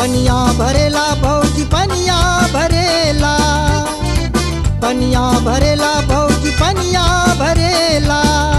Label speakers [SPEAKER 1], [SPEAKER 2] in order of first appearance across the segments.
[SPEAKER 1] पनिया भरेला भौजी पनिया भरेला पनिया भरेला भौजी पनिया भरेला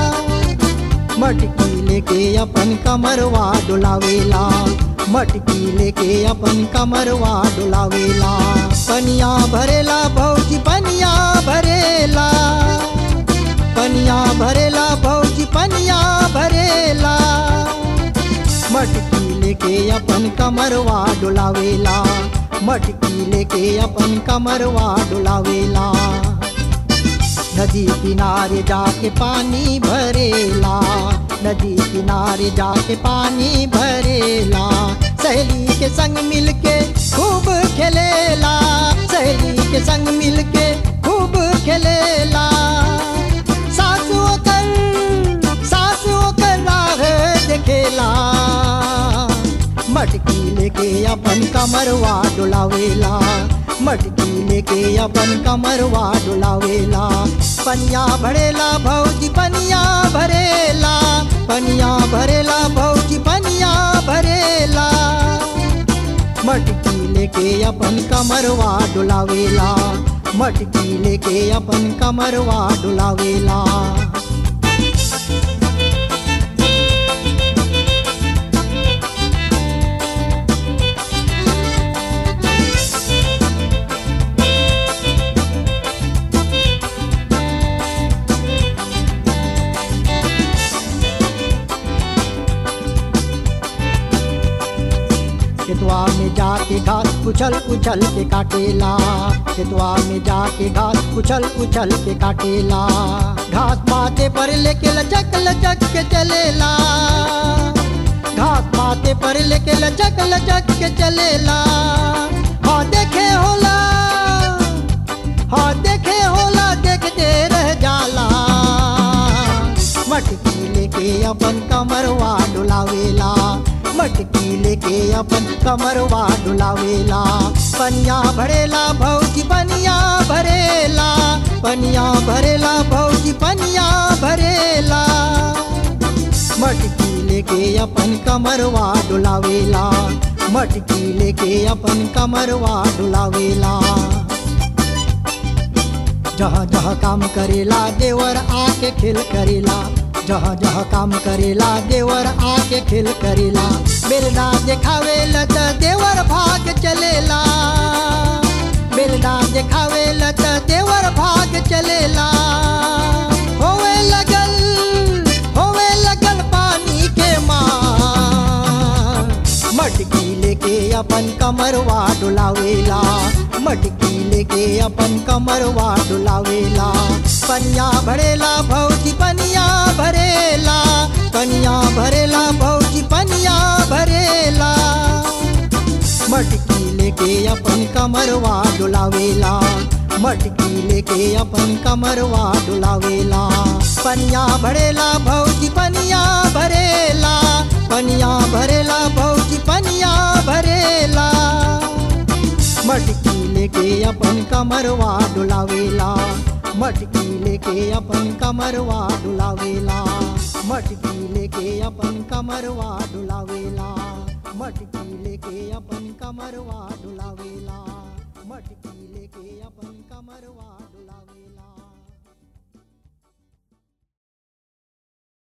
[SPEAKER 1] मटकी लेके अपन कमरवा डुलावेला मटकी लेके अपन कमरवा डुलावेला पनिया भरेला भौजी पनिया भरेला पनिया भरेला भौजी पनिया भरेला मटकी लेके अपन कमरवा डुलावेला मटकी लेके अपन कमरवा डुलावेला नदी किनारे जाके पानी भरेला नदी किनारे जाके पानी भरेला सहेली के संग मिलके खूब खेलेला सहेली के संग मिलके खूब खेलेला सासु कर सासु कर राह देखेला मटकी लेके अपन कमरवा डुलावेला मटकी लेके अपन कमरवा डुलावेला पनिया भरेला भौजी पनिया भरेला पनिया भरेला भौजी पनिया भरेला मटकी लेके अपन कमरवा डुलावेला मटकी लेके अपन कमरवा डुलावेला खेतवा में जाके घास कुचल कुचल के काटेला खेतवा में जाके घास कुचल कुचल के काटेला घास माथे पर लेके लचक लचक के चलेला घास माथे पर लेके लचक लचक के चलेला हाँ देखे होला हाँ देखे होला देखते रह जाला मटकी लेके अपन कमरवा डुलावेला मटकी लेके अपन कमरवा डुलावेला पनिया भरेला भौजी पनिया भरेला पनिया भरेला भौजी पनिया भरेला मटकी लेके अपन कमरवा डुलावेला मटकी लेके अपन कमरवा डुलावेला जहाँ जहाँ काम करेला देवर आके खेल करेला जहाँ जहाँ काम करेला देवर आके खेल करेला बेलना देखावेला त देवर भाग चलेला बेलना देखावेला त देवर भाग चलेला होवे लगल होवे लगल पानी के मार मटकी लेके अपन कमरवा डुलावेला मटकी लेके अपन कमरवा डुलावेला पनिया भरेला भौजी पनिया भरेला पनिया भरेला भौजी पनिया भरेला मटकी लेके अपन कमरवा डुलावेला मटकी लेके अपन कमरवा डुलावेला पनिया भरेला भौजी पनिया भरेला पनिया भरेला भौजी पनिया भरेला मटकी लेके अपन कमरवा डुलावेला मटकी लेके अपन कमरवा डुलावेला मटकी लेके अपन कमरवा डुलावेला मटकी लेके अपन कमरवा डुलावेला मटकी लेके अपन कमरवा